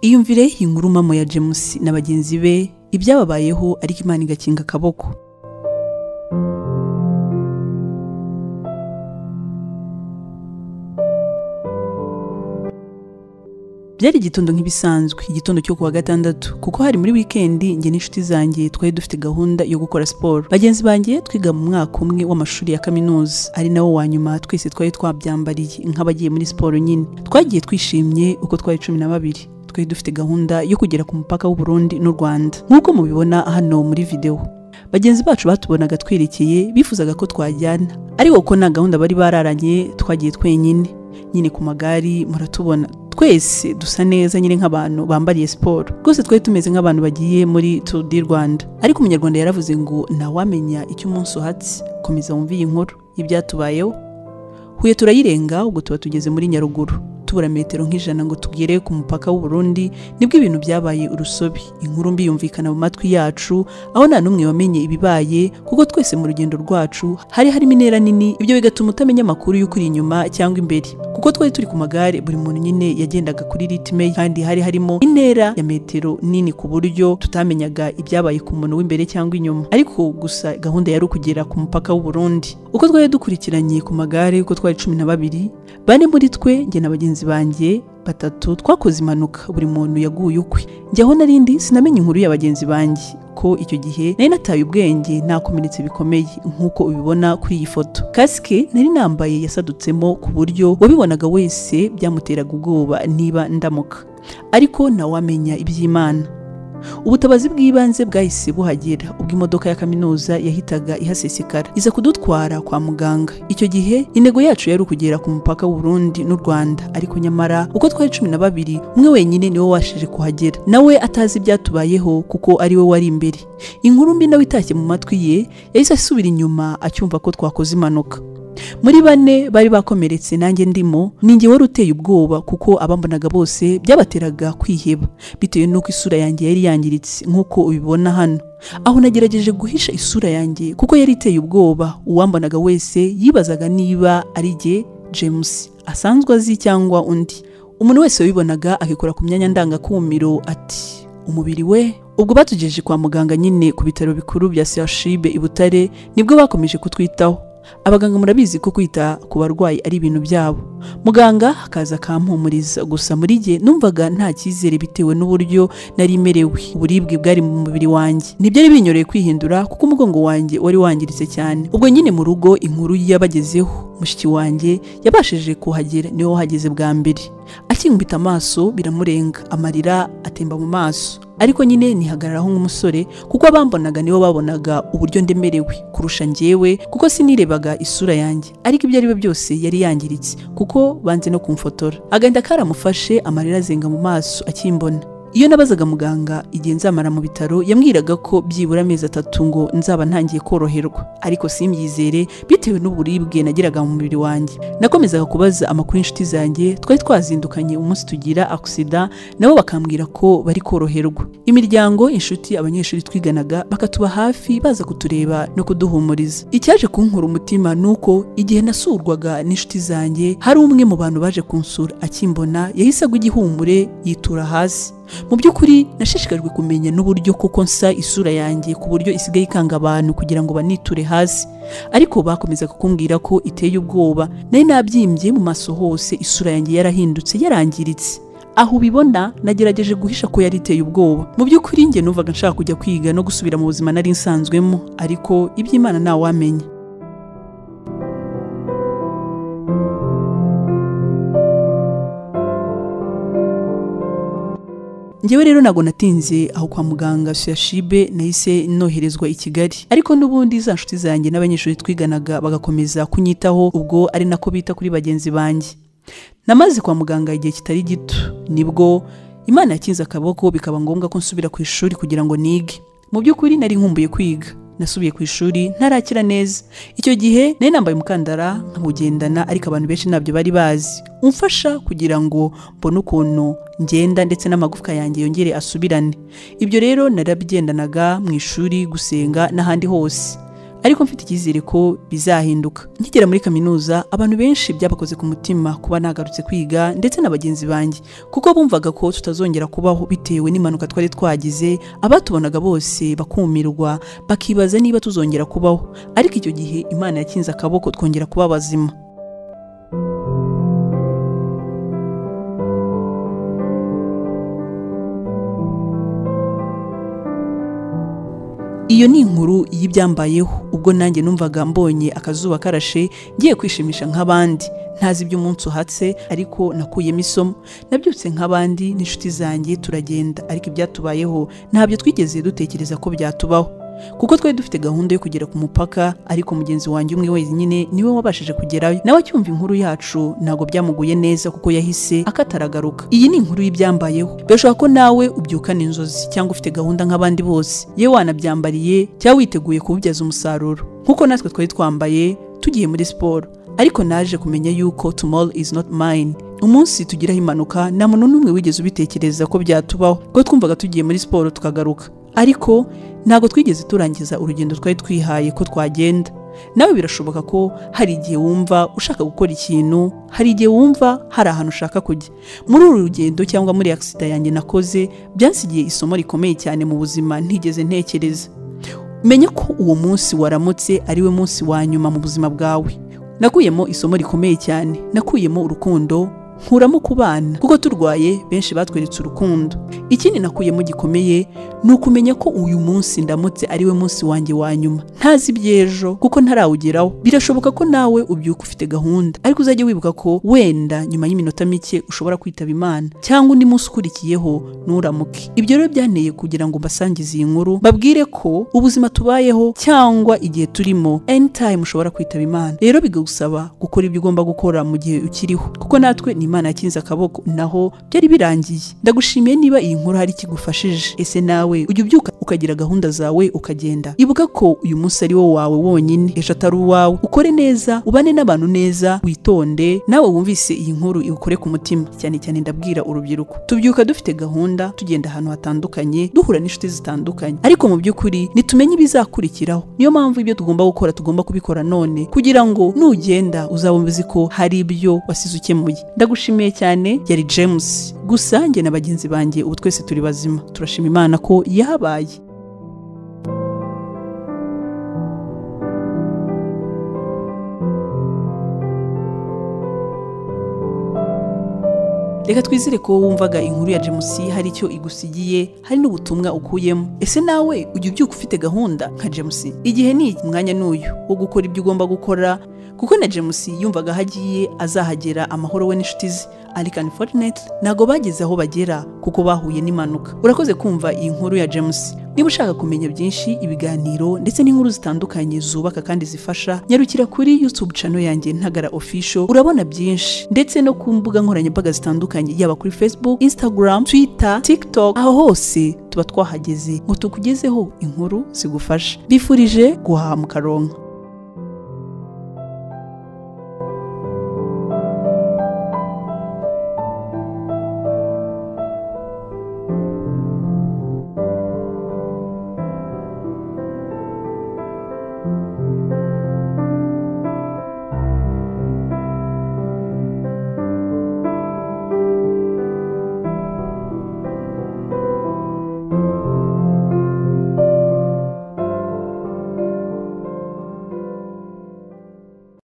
iyumvire inkuru mama ya james na bagenzi be ibyababayeho ariko imana igakinga akaboko byari igitondo nk'ibisanzwe igitondo cyo kuwa gatandatu kuko hari muri wikendi njye n'inshuti zanjye twari dufite gahunda yo gukora siporo bagenzi banjye twiga mu mwaka umwe w'amashuri ya kaminuza ari nawo wa nyuma twese twari twabyambariye nk'abagiye muri siporo nyine twagiye twishimye uko twari cumi na babiri twari dufite gahunda yo kugera ku mupaka w'u Burundi n'u Rwanda nk'uko mubibona hano muri video bagenzi bacu batubonaga twerekeye bifuzaga ko twajyana ariko ko nta gahunda bari bararanye twagiye twenyine nyine ku magari muratubona twese dusa neza nyine nk'abantu bambariye siporo rwose twari tumeze nk'abantu bagiye muri turu di rwanda ariko umunyarwanda yaravuze ngo ntawamenya icyo umunsi uhatse komeza wumve iyi nkuru y'ibyatubayeho huye turayirenga ubwo tuba tugeze muri nyaruguru tubura metero nk'ijana ngo tugere ku mupaka w'u Burundi nibwo ibintu byabaye urusobe inkuru mbi yumvikana mu matwi yacu aho nta n'umwe wamenye ibibaye kuko twese mu rugendo rwacu hari harimo intera nini ibyo bigatuma utamenya amakuru y'ukuri inyuma cyangwa imbere kuko twari turi ku magare buri muntu nyine yagendaga kuri ritime ye kandi hari harimo intera ya metero nini ku buryo tutamenyaga ibyabaye ku muntu w'imbere cyangwa inyuma ariko gusa gahunda yari ukugera ku mupaka w'u Burundi uko twari dukurikiranye ku magare uko twari cumi na babiri bane muri twe njye na bagenzi banjye batatu twakoze impanuka buri muntu yaguye ukwe njyaho narindi sinamenye inkuru ya bagenzi banjye ko icyo gihe nari nataye ubwenge nakomeretse bikomeye nk'uko ubibona kuri iyi foto kasike nari nambaye yasadutsemo ku buryo wabibonaga wese byamuteraga ubwoba niba ndamuka ariko ntawamenya iby'imana ubutabazi bw'ibanze bwahise buhagera ubwo imodoka ya kaminuza yahitaga ihasesekara iza kudutwara kwa muganga icyo gihe intego yacu yari ukugera ku mupaka w'u Burundi n'u Rwanda ariko nyamara uko twari cumi na babiri umwe wenyine niwe washije kuhagera nawe atazi ibyatubayeho kuko ari we wari imbere inkuru mbi nawe itashye mu matwi ye yahise asubira inyuma acyumva ko twakoze impanuka muri bane bari bakomeretse nanjye ndimo ninjye wari uteye ubwoba kuko abambonaga bose byabateraga kwiheba bitewe n'uko isura yanjye yari yangiritse nk'uko ubibona hano aho nagerageje guhisha isura yanjye kuko yari iteye ubwoba uwambonaga wese yibazaga niba ari jye james asanzwe azi cyangwa undi umuntu wese wabibonaga akikora ku myanya ndangakumiro ati umubiri we ubwo batugejeje kwa muganga nyine ku bitaro bikuru bya CHUB i Butare nibwo bakomeje kutwitaho abaganga murabizi ko kwita ku barwayi ari ibintu byabo muganga akaza akampumuriza gusa muri jye numvaga nta cyizere bitewe n'uburyo nari merewe uburibwe bwari mu mubiri wanjye ntibyari binyoreye kwihindura kuko umugongo wanjye wari wangiritse cyane ubwo nyine mu rugo inkuru yabagezeho mushiki wanjye yabashije kuhagera niwe wahageze bwa mbere akinkubita amaso biramurenga amarira atemba mu maso ariko nyine nihagararaho nk'umusore kuko abambonaga nibo babonaga uburyo ndemerewe kurusha njyewe kuko sinirebaga isura yanjye ariko ibyo ari byo byose yari yangiritse kuko banze no kumfotora agahinda karamufashe amarira azenga mu maso akimbona iyo nabazaga muganga igihe nzamara mu bitaro yambwiraga ko byibura amezi atatu ngo nzaba ntangiye koroherwa ariko simbyizere bitewe n'uburibwe nagiraga mu mubiri wanjye nakomezaga kubaza amakuru y'inshuti zanjye twari twazindukanye umunsi tugira agisida nabo bakambwira ko bari koroherwa imiryango inshuti abanyeshuri twiganaga bakatuba hafi baza kutureba no kuduhumuriza icyaje kunkura umutima ni uko igihe nasurwaga n'inshuti zanjye hari umwe mu bantu baje kunsura akimbona yahise agwa igihumure yitura hasi mu by'ukuri nashishikajwe kumenya n'uburyo kuko nsa isura yanjye ku buryo isigaye ikanga abantu kugira ngo baniture hasi ariko bakomezaga kumbwira ko iteye ubwoba nari nabyimbye mu maso hose isura yanjye yarahindutse yarangiritse aho ubibona nagerageje guhisha ko yari iteye ubwoba mu by'ukuri njye numvaga nshaka kujya kwiga no gusubira mu buzima nari nsanzwemo ariko iby'imana ntawamenya njyewe rero ntabwo natinze aho kwa muganga suyashibe nahise noherezwa i kigali ariko n'ubundi za nshuti zanjye n'abanyeshuri twiganaga bagakomeza kunyitaho ubwo ari nako bita kuri bagenzi banjye namaze kwa muganga igihe kitari gito nibwo imana yakinze akaboko bikaba ngombwa ko nsubira ku ishuri kugira ngo nige mu by'ukuri nari nkumbuye kwiga nasubiye ku ishuri ntarakira neza icyo gihe nari nambaye umukandara nkamugendana ariko abantu benshi ntabyo bari bazi umfasha kugira ngo mbone ukuntu ngenda ndetse n'amagufwa yanjye yongere asubirane ibyo rero narabigendanaga mu ishuri gusenga n'ahandi hose ariko mfite icyizere ko bizahinduka nkigera muri kaminuza abantu benshi byabakoze ku mutima kuba nagarutse kwiga ndetse na bagenzi banjye kuko bumvaga ko tutazongera kubaho bitewe n'impanuka twari twagize abatubonaga bose bakumirwa bakibaza niba tuzongera kubaho ariko icyo gihe imana yakinze akaboko twongera kuba bazima iyo ni inkuru y'ibyambayeho ubwo nanjye numvaga mbonye akazuba karashe ngiye kwishimisha nk'abandi ntazi iby'umunsi uhatse ariko nakuyemo isomo nabyutse nk'abandi n'inshuti zanjye turagenda ariko ibyatubayeho ntabyo twigeze dutekereza ko byatubaho kuko twari dufite gahunda yo kugera ku mupaka ariko mugenzi wanjye umwe wenyine niwe wabashije kugerayo nawe acyumva inkuru yacu ntabwo byamuguye neza kuko yahise akataragaruka iyi ni inkuru y'ibyambayeho birashoboka ko nawe ubyukana inzozi cyangwa ufite gahunda nk'abandi bose yewe wanabyambariye cyangwa witeguye kuwubyaza umusaruro nk'uko natwe twari twambaye tugiye muri siporo ariko naje kumenya yuko tomorrow is not mine umunsi tugiraho impanuka nta muntu n'umwe wigeze ubitekereza ko byatubaho kuko twumvaga tugiye muri siporo tukagaruka ariko ntabwo twigeze turangiza urugendo twari twihaye ko twagenda nawe birashoboka ko hari igihe wumva ushaka gukora ikintu hari igihe wumva hari ahantu ushaka kujya muri uru rugendo cyangwa muri agisida yanjye nakoze byansigiye isomo rikomeye cyane mu buzima ntigeze ntekereza menya ko uwo munsi waramutse ari we munsi wa nyuma mu buzima bwawe nakuyemo isomo rikomeye cyane nakuyemo urukundo nkuramo ku bana kuko turwaye benshi batweretse urukundo ikindi nakuyemo gikomeye ni ukumenya ko uyu munsi ndamutse ari we munsi wanjye wa nyuma ntazi iby'ejo kuko ntarawugeraho birashoboka ko nawe ubyuka ufite gahunda ariko uzajya wibuka ko wenda nyuma y'iminota mike ushobora kwitaba imana cyangwa undi munsi ukurikiyeho nturamuke ibyo rero byanteye kugira ngo mbasangize iyi nkuru babwire ko ubuzima tubayeho cyangwa igihe turimo anytime ushobora kwitaba imana rero bigagusaba gukora ibyo ugomba gukora mu gihe ukiriho kuko natwe ni imana yakinze akaboko naho byari birangiye ndagushimiye niba iyi nkuru hari ikigufashije ese nawe ujya ubyuka ukagira gahunda zawe ukagenda ibuka ko uyu munsi ari wo wawe wonyine ejo atari uwawe ukore neza ubane n'abantu neza witonde nawe wumvise iyi nkuru iwukore ku mutima cyane cyane ndabwira urubyiruko tubyuka dufite gahunda tugenda ahantu hatandukanye duhura n'inshuti zitandukanye ariko mu by'ukuri nitumenye ibizakurikiraho niyo mpamvu ibyo tugomba gukora tugomba kubikora none kugira ngo nugenda uzabumva uzi ko hari ibyo wasize ukemuye ndagushimiye cyane yari james gusa njye na bagenzi banjye ubu twese turi bazima turashima imana ko yahabaye reka twizere ko wumvaga inkuru ya james hari icyo igusigiye hari n'ubutumwa ukuyemo ese nawe ujya ubyuka ufite gahunda nka james igihe ni umwanya n'uyu wo gukora ibyo ugomba gukora kuko na james yumvaga aho agiye azahagera amahoro we n'inshuti ze ariko unfortunately ntabwo bageze aho bagera kuko bahuye n'impanuka urakoze kumva iyi nkuru ya james niba ushaka kumenya byinshi ibiganiro ndetse n'inkuru zitandukanye zubaka kandi zifasha nyarukira kuri youtube channel yanjye ntagara official urabona byinshi ndetse no ku mbuga nkoranyambaga zitandukanye yaba kuri facebook instagram twitter tiktok aho hose tuba twahageze ngo tukugezeho inkuru zigufasha bifurije guhaha mu karonka